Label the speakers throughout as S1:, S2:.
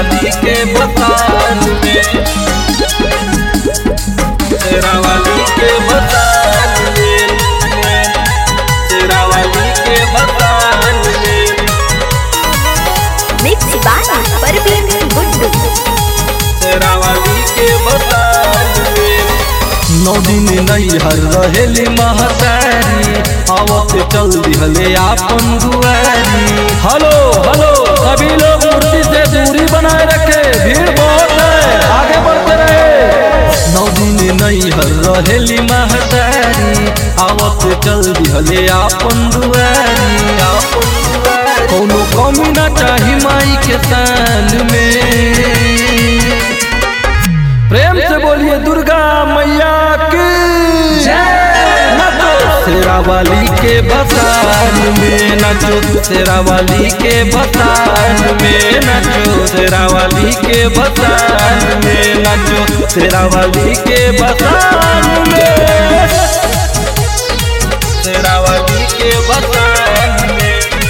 S1: शेरावाली के बसान में शेरावाली के बसान में शेरावाली के बसान में
S2: मिक्स बाय परवीन गुड्डू
S1: शेरावाली के बसान में नौ दिन नैहर रहेली महतारी आवत चल दिहले आपन दुआरी
S3: हेलो हेलो सभी लोग मूर्ति से दूरी बनाए रखे भीड़ बहुत है आगे बढ़ते रहे
S1: नौ दिन नैहर रहेली महतारी आवत चल दिहले आपन दुआरी आपन दुआरी कोनो कमी ना चाही माई के शान में
S3: प्रेम से बोलिए दुर्गा मैया की
S1: नचो शेरावाली के बसान में नचो शेरावाली के बसान में नचो शेरावाली के बसान में नचो शेरावाली के बसान में शेरावाली के बसान में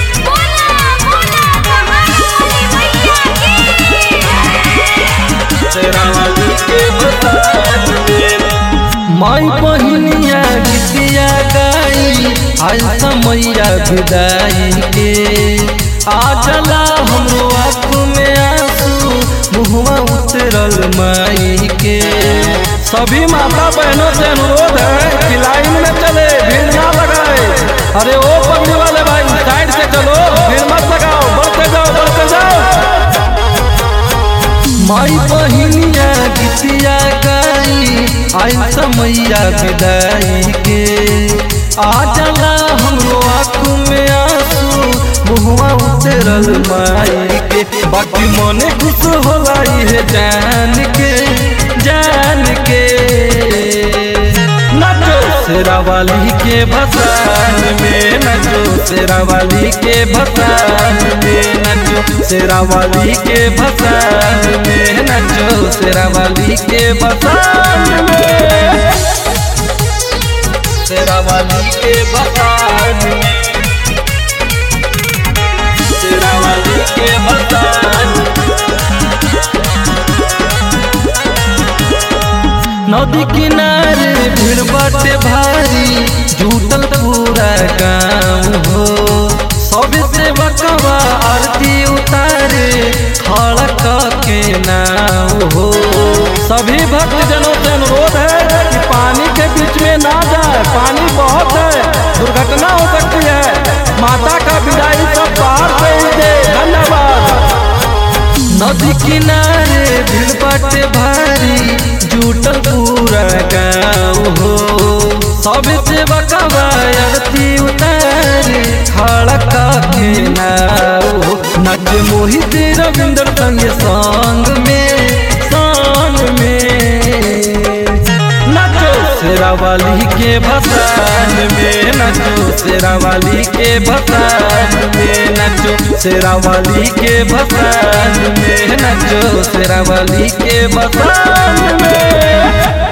S1: शेरावाली के बसान में माई बहिनिया गीतिया गाई आज समैया विदाई के आ जला हमरो आँख में आंसू मुहवा उतरल माई के
S3: सभी माता बहनों से अनुरोध है कि लाइन में चले भीड़ ना लगाए अरे ओ पगड़ी वाले भाई साइड से चलो भीड़ मत लगाओ बढ़ते जाओ बढ़ते जाओ
S1: माई बहिनिया गीतिया गाई आई समैया विदाई के आ जला हमरो आँख में आंसू मुहवा उतरल माई के बाकी मने खुश होला है जान के जान के नचो शेरावाली के भसान में नचो शेरावाली के भसान में नचो शेरावाली के भसान में नचो शेरावाली के भसान में शेरावाली के भसान में शेरावाली के भसान नदी किनारे भीड़ बाटे भारी जुटल पूरा गाँव हो सब से बकवा आरती उतारे खड़क के नाव हो
S3: सभी भक्त जनों से अनुरोध है कि पानी के बीच में ना जाए पानी बहुत है दुर्घटना हो सकती है माता का विदाई सब बाहर से ही दे धन्यवाद
S1: नदी किनारे भीड़ बाटे भारी जुटल पूरा गाँव हो सब से बकवा आरती उतारे खड़क के नाव हो नच मोहित रविंद्र संग संग में संग में नचो शेरावाली के भसान में नचो शेरावाली के भसान में नचो शेरावाली के भसान में नचो शेरावाली के भसान में